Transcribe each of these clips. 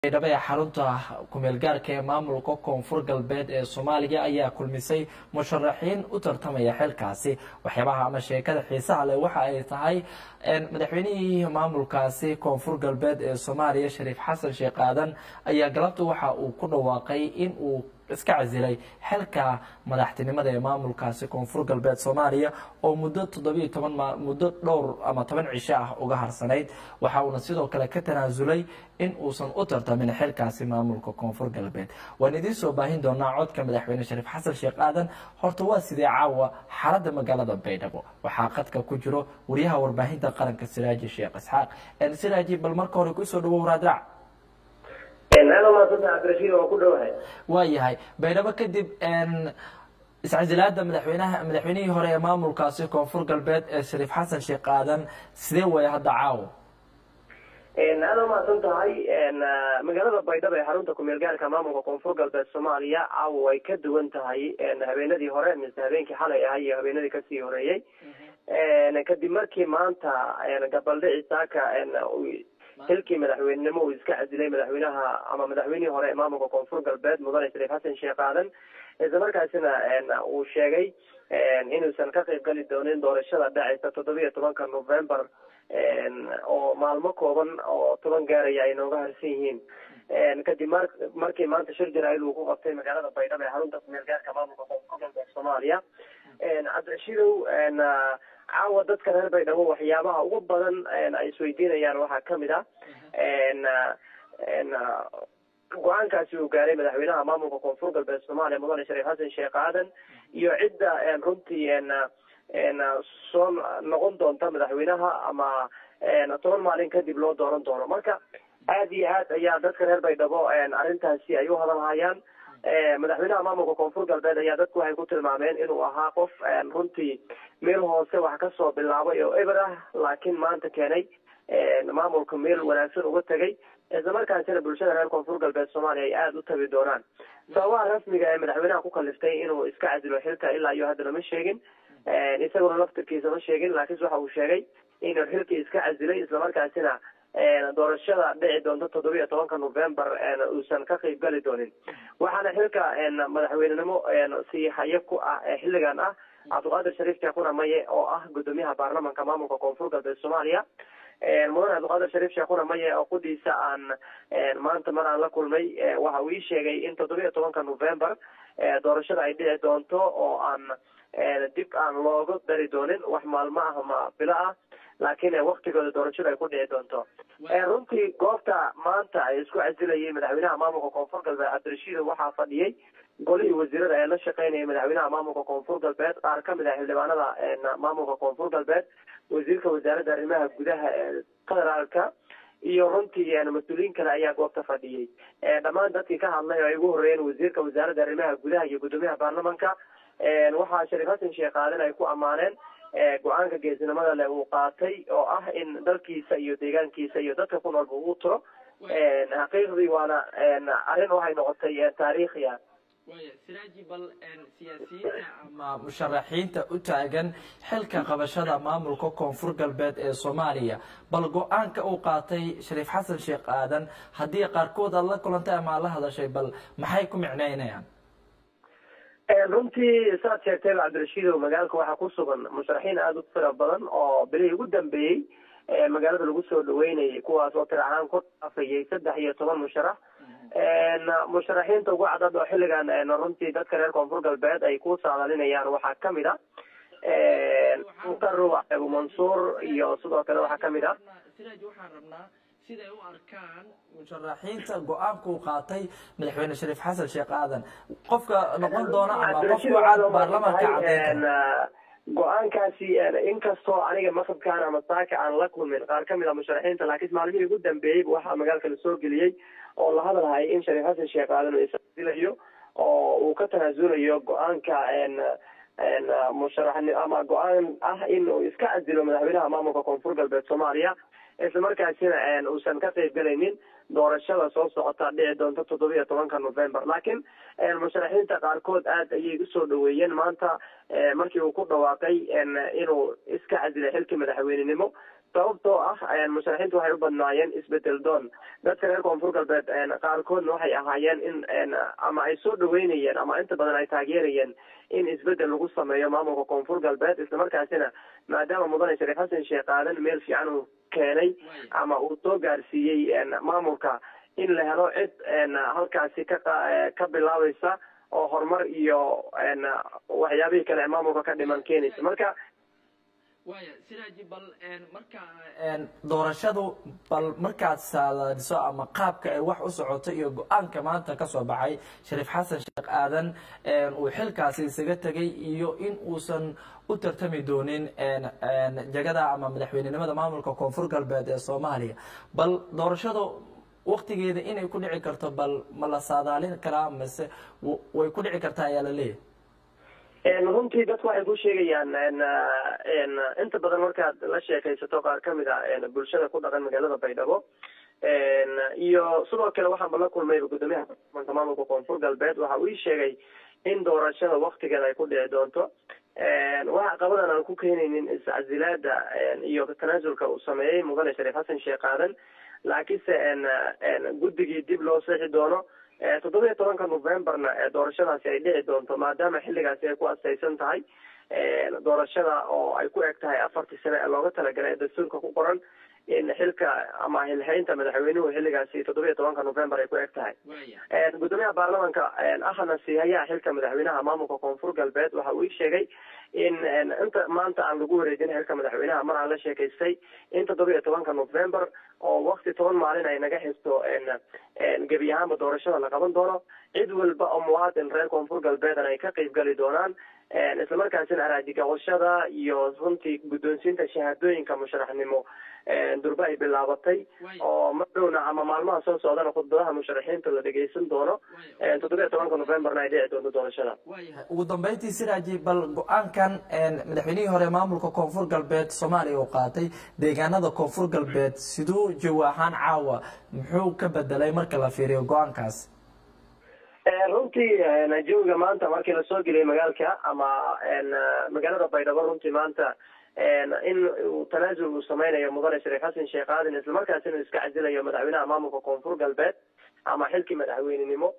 baydhabo ee xarunta kumeel gaarka ee maamulka koonfur galbeed ee soomaaliya ayaa kulmisay musharaxiin u tartamaya xilkaasi waxyaabaha ama sheekada xiisaha leh waxa ay tahay madaxweynihii maamulkaasi koonfur galbeed ee soomaaliya shariif xasan sheekh aadan ayaa galabta waxa uu ku dhawaaqay in uu iska casilay xilka madaxtinimada ee maamulkaasi koonfur galbeed soomaaliya oo muddo toddobiyo toban muddo dhowr ama toban cisho ah uga harsanayd waxa uuna sidoo kale ka tanaasulay in uusan u tartamin xilkaasi maamulka koonfur galbeed waan idiin soo baahin doonaa codka madaxweyne shariif xasan sheekh aadan horta waa sidee caawa xaaladda magaalada baydhabo waxaa qadka ku jiro wariyaha warbaahinta qaranka siraaji sheekh isxaaq siraaji bal marka hore kusoo dhawow raadraac waa yahay baydhabo kadib iscasilaada madaxweynaha madaxweynihii hore ee maamulkaasi koonfur galbeed ee shariif xasan sheekh aadan sidee way hadda caawo aada umahadsan tahay magaalada baydhabo ee xarunta kumeel gaarka maamulka koonfur galbeed soomaaliya caawo way ka duwan tahay habeenadii hore mise habeenkii xalay ahaa iyo habeenadii kasii horeeyey kadib markii maanta gabaldhici saaka xilkii madaxweynenimo uu iska casilay madaxweynaha ama madaxweynihii hore ee maamulka koonfur galbeed mudane shariif xasan sheekh aadan isla markaasina uu sheegay inuusan ka qayb gali doonin doorashada dhacaysa toddobiyo tobanka november oo maalmo kooban oo toban gaaraya ay nooga harsan yihiin kadib mar markii maanta shir jaraa'id uu ku qabtay magaalada baydhabo ee xarunta kumeel gaarka maamulka koonfur galbeed soomaaliya cabdirashiidow caawa dadka reer baydhabo waxyaabaha ugu badan ay isweydiinayaan waxaa kamid ah go-aankaasi uu gaaray madaxweynaha maamulka koonfur galbeed soomaaliya mudane shariif xasan sheekh aadan iyo cidda runtii soo noqon doonta madaxweynaha ama toban maalin kadib loo dooran doono marka aada iyo aad ayaa dadka reer baydhabo arrintaasi ay u hadalhayaan madaxweynaha maamulka koonfur galbeed ayaa dadku waxay ku tilmaameen inuu ahaa qof runtii meel hoose wax kasoo bilaabay oo eber ah laakiin maanta keenay maamulka meel wanaagsan uga tegay isla markaasina bulshada reer koonfur galbeed soomaaliya ay aada u tabi doonaan sababaha rasmiga ee madaxweynaha ku kaliftay inuu iska casilo xilka ilaa iyo haddana ma sheegin isaguna laftirkiisa ma sheegin laakiinse waxa uu sheegay inuu xilkii iska casilay islamarkaasina doorashada dhici doonta toddobiyo tobanka november uusan ka qayb gali doonin waxaana xilka madaxweynenimo sii haye ku ah xilligan ah cabdiqaadir shariif sheekuna maye oo ah gudoomiyaha baarlamanka maamulka koonfur galbeed soomaaliya mudane cabdiqaadir shariif sheekuna maye oo qudiisa aan maanta mar aan la kulmay waxa uu ii sheegay in toddobiyo tobanka november doorashada ay dhici doonto oo aan dib aan looga dari doonin wax maalmo ah ama bilo ah laakiin waktigooda doorashada ay ku dhici doonto runtii goobta maanta ay isku casilayay madaxweynaha maamulka koonfur galbeed cabdirashiid waxaa fadhiyey golihii wasiirada ee la shaqeynayay madaxweynaha maamulka koonfur galbeed qaar kamid ah xildhibaanada maamulka koonfur galbeed wasiirka wasaaradda arrimaha gudaha ee federaalka iyo runtii mas-uuliyiin kale ayaa goobta fadhiyey dhammaan dadkii ka hadlay oo ay ugu horeeyeen wasiirka wasaaradda arrimaha gudaha iyo gudoomiyaha baarlamanka waxaa shariif xasan sheekh aadan ay ku ammaaneen go-aanka geesinimada leh uu qaatay oo ah in dalkiisa iyo deegaankiisa iyo dadka ku noolba uu tiro xaqiiqdii waana arrin waxay noqotay taariikhi ah waya siraaji bal siyaasiyiinta ama musharaxiinta u taagan xilka qabashada maamulka koonfur galbeed ee soomaaliya bal go-aanka uu qaatay shariif xasan sheekh aadan haddii qaarkood aad la kulantay ama aad la hadashay bal maxay ku micneynayaan runtii saad sheegtay cabdirashiidow magaalka waxaa ku sugan musharaxiin aada u fira badan oo bilihii ugu dambeeyey magaalada lagu soo dhaweynayay kuwaas oo tir ahaan ku dhaafayay saddex iyo toban musharax musharaxiinta ugu cadad oo xilligan runtii dadka reer koonfur galbeed ay ku saadalinayaan waxaa kamid a muqaro abu mansuur iyo sidoo kale waxaa kamid ah siraaj waxaan rabnaa siday u arkaan musharaxiinta go-aanka uu qaatay madaxweyne shariif xasan sheekh aadan qofka noqon doona ama qofka cad baarlamanka cadeyn go-aankaasi inkastoo aniga maqabkaan ama saaka aan la kulmin qaar kamid a musharaxiinta laakiin maalmihii ugu dambeeyey waxaa magaalka lasoo geliyey oo la hadalhayay in shariif xasan sheekh aadan uu iscasilayo oo uu ka tanaasulayo go-aanka musharax ama go-aan ah in uu iska casilo madaxweynaha maamulka koonfur galbeed soomaaliya isla markaasina uusan ka qayb galaynin doorashada soo socota dhici doonta toddobiyo tobanka november laakiin musharaxiinta qaarkood aad ayay usoo dhaweeyeen maanta markii uu ku dhawaaqay inuu iska casilay xilkii madaxweynenimo sababtoo ah musharaxiintu waxay u badnaayeen isbedel doon dadka reer koonfur galbeed qaarkoodna waxay ahaayeen in ama ay soo dhaweynayeen ama inta badan ay taageerayeen in isbedel lagu sameeyo maamulka koonfur galbeed islamarkaasina maadaama mudane shariif xasan sheekh aadan meel fiican uu keenay ama uu soo gaarsiiyey maamulka in la helo cid halkaasi ka ka bilaabaysa oo horumar iyo waxyaabihii kale maamulka ka dhiman keenaysa marka waya siraaji bal marka doorashadu bal markaad saadaadiso ama qaabka ay wax u socoto iyo go-aanka maanta kasoo baxay shariif xasan sheekh aadan uu xilkaasi isaga tegay iyo in uusan u tartami doonin jagada ama madaxweynenimada maamulka koonfur galbeed ee soomaaliya bal doorashadu waktigeeda inay ku dhici karto bal ma la saadaalin karaa mase way ku dhici kartaa ayaa la leeyahay runtii dadku waxay ku sheegayaan inta badan markaad la sheekaysato qaar kamid a bulshada ku dhaqan magaalada baydhabo iyo sidoo kale waxaanba la kulmayba guddoomiyaha baarlamanka maamulka koonfur galbeed waxa uu ii sheegay in doorashada waktigeeda ay ku dhici doonto waxa qabadan aan ku keenaynin iscasilaada iyo tanaasulka uu sameeyey mudane shariif xasan sheekh aadan laakiinse guddigii dib loo seexi doono toddobiyo tobanka novemberna doorashadaasi ay dhici doonto maadaama xilligaasi ay ku astaysan tahay doorashada oo ay ku eg tahay afartii sane ee looga talagalay ee dastuurka ku qoran in xilka ama hilhaynta madaxweynuhu xilligaasi toddobiyo tobanka november ay ku eg tahay guddoomiyaha baarlamanka ahna siihayaha xilka madaxweynaha maamulka koonfur galbeed waxa uu ii sheegay in inta maanta aan lagu wareejin xilka madaxweynaha mar aan la sheekaystay in toddobiyo tobanka november oo wakti toban maalin ay naga xisto gebi ahaanba doorashada la qaban doono cid walba oo muwaadin reer koonfur galbeedan ay ka qeyb gali doonaan islamarkaasina araajigaqoshada iyo runtii guddoonsiinta shahaadooyinka musharaxnimo durbe ay bilaabatay oo madhowna ama maalmaha soo socdana khudbadaha musharaxiinta la dhegeysan doono toddobiyo tobanka novemberna ay dhici doonto doorashada ugu dambeyntii siraaji bal go-aankan madaxweynihii hore maamulka koonfur galbeed soomaaliya uu qaatay deegaanada koonfur galbeed siduu jawi ahaan caawa muxuu ka bedelay marka la fiiriyo go-aankaas runtii jawiga maanta markii lasoo geliyay magaalka ama magaalada baydhabo runtii maanta in uu tanaasul uu sameynayo mudane shariif xasan sheekh aadan islamarkaasina iska casilayo madaxweynaha maamulka koonfur galbeed ama xilkii madaxweynenimo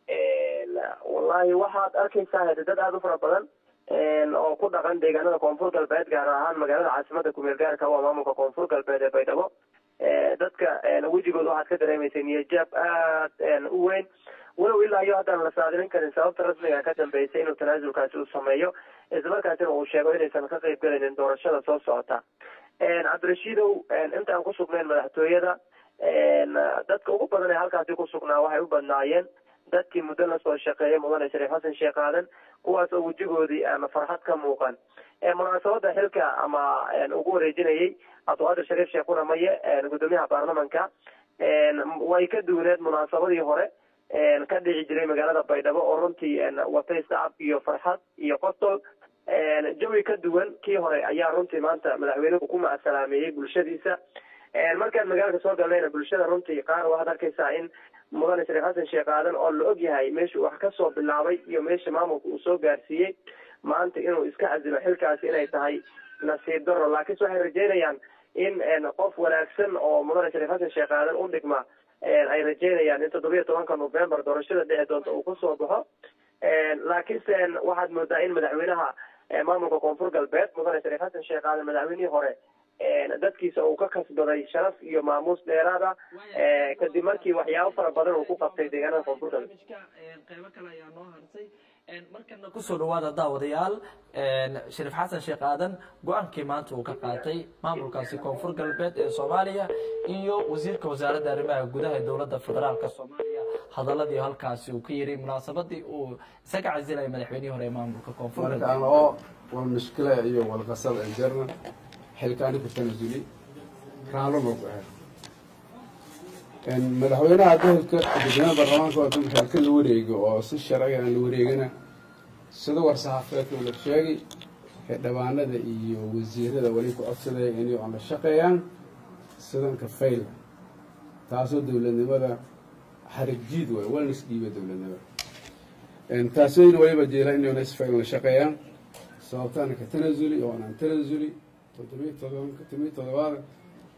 wallahi waxaad arkaysaa hade dad aada u fara badan oo ku dhaqan deegaanada koonfur galbeed gaar ahaan magaalada caasimada kumeel gaarka waa maamulka koonfur galbeed ee baydhabo dadka wejigooda waxaad ka dareemaysa niyajaab aad u weyn walow ilaa iyo haddaan la saadilin karin sababta rasmiga ka dambeysay inuu tanaasulkaasi uu sameeyo islamarkaasina uu sheego inaysan ka qeyb galaynin doorashada soo socota cabdirashiidow intaan ku sugnayn madaxtooyada dadka ugu badan ee halkaasi ku sugnaa waxay u badnaayeen dadkii muddo lasoo shaqeeyay mudane shariif xasan sheekh aadan kuwaas oo wejigoodii ama farxad ka muuqan munaasabada xilka ama ugu wareejinayay abduqaadir shariif sheekh quramaye guddoomiyaha baarlamanka way ka duwaneed munaasabadii hore ka dhici jiray magaalada baydhabo oo runtii watay sacab iyo farxad iyo qosol jawi ka duwan kii hore ayaa runtii maanta madaxweynuhu ku macsalaameeyey bulshadiisa markaan magaalka soo galnayna bulshada runtii qaar waxaad arkaysaa in mudane shariif xasan sheekh aadan oo la og yahay meeshuu wax kasoo bilaabay iyo meesha maamulka uu soo gaarsiiyey maanta inuu iska casilo xilkaasi inay tahay nasiib daro laakiinse waxay rajeynayaan in qof wanaagsan oo mudane shariif xasan sheekh aadan u dhigma ay rajeynayaan in toddobiyo tobanka november doorashada dhici doonta uu kusoo baxo laakiinse waxaad moodaa in madaxweynaha maamulka koonfur galbeed mudane shariif xasan sheekh aadan madaxweynihii hore dadkiisa uu ka kasbaday sharaf iyo maamuus dheeraada kadib markii waxyaabo fara badan uu ku qabtay deegaanada koonfur galbeed qeybo kale ayaa noo hartay markana kusoo dhawaada daawadayaal shariif xasan sheekh aadan go-aankii maanta uu ka qaatay maamulkaasi koonfur galbeed ee soomaaliya iyo wasiirka wasaaradda arrimaha gudaha ee dowladda federaalka soomaaliya hadaladii halkaasi uu ka yiri munaasabadii uu isaga casilaya madaxweynihii hore ee maamulka koonfur galbeed markaan oo wal mushkila iyo walqasad ay jarna xilkaani ku tanasuli raalo loo gaaro madaxweynaha gobolka gudoomiyaha baarlamaanka waa xilka la wareego oo si sharciga aan la wareegana sida war-saxaafeedka la sheegay xildhibaanada iyo wasiirada weli ku codsadaya inay aan la shaqeeyaan sidanka fayl taasoo dowladnimada xarig jiid waay walna isdhiiba dowladnimada taasooyna waliba jeela inayna isfayl la shaqeeyaan sababtaana ka tanasuli oo aan tanasuli toddobiyo todobanka todobiyo todobaad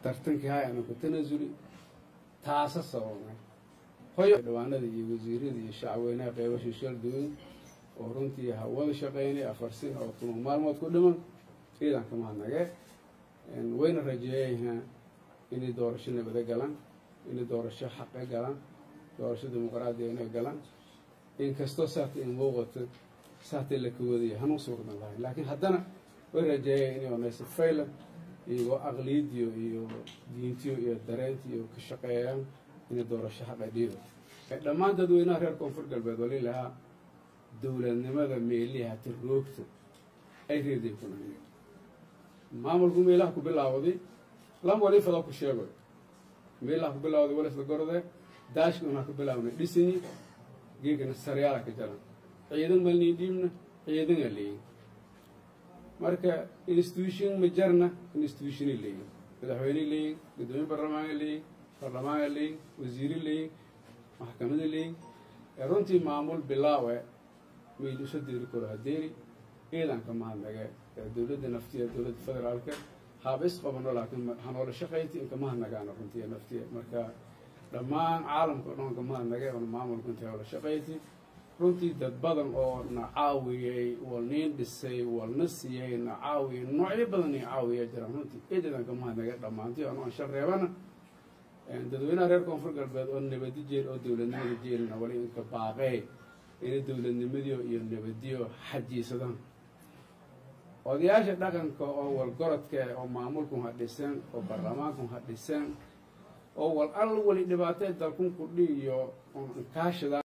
tartankii hay ana ku tanasuli taasa sababnay hoyo dhawaanada iyo wasiirada iyo shacweynaha qeybasha shal duwan oo runtii hawada shaqaynay afar sin oo tuma maalmood ku dhiman ciidan ka mahadnagee wayna rajeeyaynaa inay doorasho nabada galaan inay doorasho xaqe galaan doorasho dimuqraadiya inay galaan inkastoo saata in muuqato saatay la kawadaya hanuu suurdan lahay laakiin haddana way rajeeyeen inay onaysa faylan iyagoo aqliyadiyo iyo diintiyo iyo dareentiyo ka shaqeeyaan inay doorasho xaqa dhiido dhammaan dadweynaha reer koonfur galbeed wali lahaa dowladnimada meeliha tiroogta ay reeday ku nahay maamulku meelaha ku bilaawday lama waliifada ku sheegoy meelaha ku bilaawday walisla gorde daashka unaa ku bilaabnay dhisini geegana saryaala ka jaran ciidan malnii dhiibna ciidana leeyin marka institution ma jarna institutiona leeyin madaxweyne leeyin gudoomiye baarlamaana leeyin baarlamaana leeyin wasiire leeyin maxkamada leeyin runtii maamul bilaawe mayl iso deeri karo hadeeri ciidanka mahadnage dowladda naftiya dowladda federaalka haaba isqabano laakiin hanoola shaqayti inka mahadnagaana runtii naftiya marka dhammaan caalamka o dhan ka mahadnage oona maamulka intay hoola shaqayti runtii dad badan oo na caawiyey wal niin dhisay walna siiyey na caawiyey noocyo badan ay caawiya jiraan runtii ciidadan ka mahadnage dhammaantii ano aan shal reebana dadweynaha reer koonfur galbeed oo nabadi jeel oo dowladnimada jeelina wali inka baaqee inay dowladnimadiyo iyo nabadiyo xajiisadaan odayaasha dhaqanka oo walgorodka oo maamulkun ha dhisan oo baarlamaankun ha dhisan oo wal al wali dhibaatee dalkun kudhi iyo kaashada